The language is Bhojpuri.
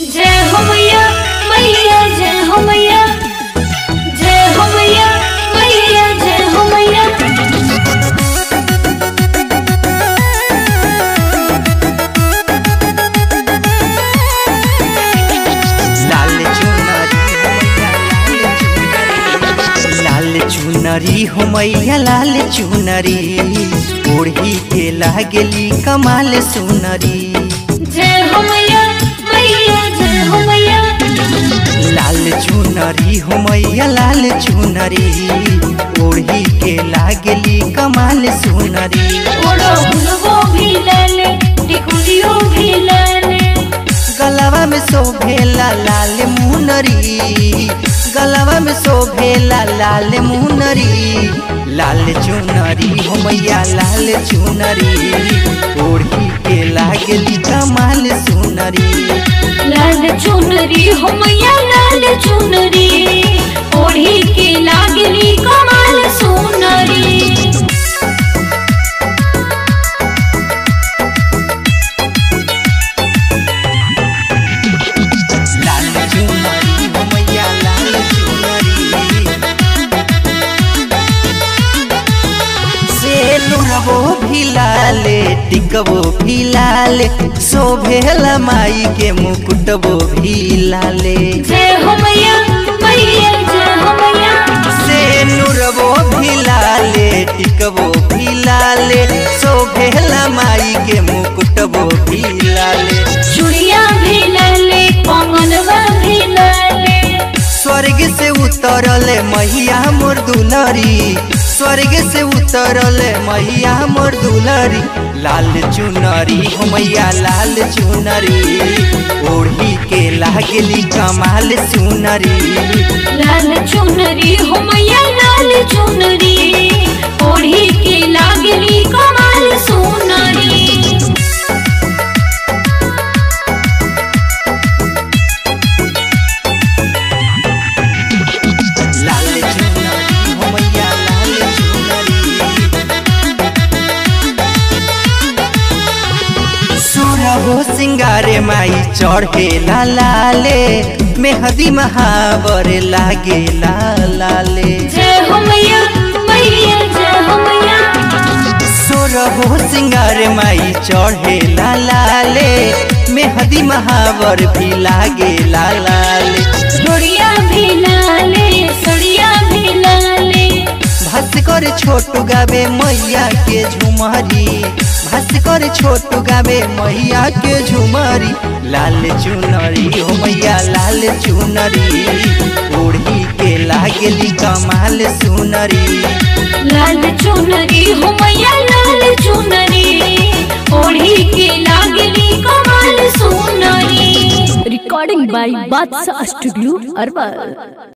जय हो मैया मैया जय हो मैया जय हो मैया मैया जय हो मैया लाल चुनरी हो मैया लाल चुनरी ओढ़ी के लागली कमाल सुनरी जय हो मैया मैया जय हो मैया लाल चुनरी हो मैया लाल चुनरी ओढ़ी के लागली कमाल सुनरी ओड़ो गुलबो भी लाले टिकुलियो भी लाले गलवा में शोभेला लाल मुनरी गलवा में शोभेला लाल मुनरी लाल चुनरी हो मैया लाल चुनरी ओढ़ी के लागली कमाल सुनरी लाल चुनरी हो मैया लाल चुनरी ओढ़ी के लागली कमाल सुनरी लाल चुनरी हो मैया लाल चुनरी सेलुरबो भी लाले टिकबो भी लाले शोभेला माई के मुकुटबो भी लाले जय हो मैया मैया जय हो मैया सेनुरबो भी लाले टिकबो भी लाले शोभेला माई के मुकुटबो भी लाले चूड़िया भी लाले कंगनवा भी लाले स्वर्ग से उतरल मैया मोर दुलरी स्वर्ग से उतरल मैया मोर दुलरी लाल चुनरी हो मैया लाल चुनरी ओढ़ी के लागली कमाल सुनरी लाल चुनरी हो मैया लाल चुनरी ओढ़ी के लागली कमाल सुनरी लाल चुनरी हो मैया लाल चुनरी सुरहो सिंगारे माई चढ़े लाले मेहदी महावर लागे लाले जय हो मैया मैया जय हो मैया सुरहो सिंगारे माई चढ़े लाले मेहदी महावर भी लागे लाले डोरिया भी लाले सड़िया भी लाले भास्कर छोटू गावे मैया के झुमरी भास्कर छोटू गावे मैया के झुमरी लाल चुनरी हो मैया लाल चुनरी ओढ़ी के लागली कमाल सुनरी लाल चुनरी हो मैया लाल चुनरी ओढ़ी के लागली कमाल सुनरी recording by Batsa Studio, Arwal.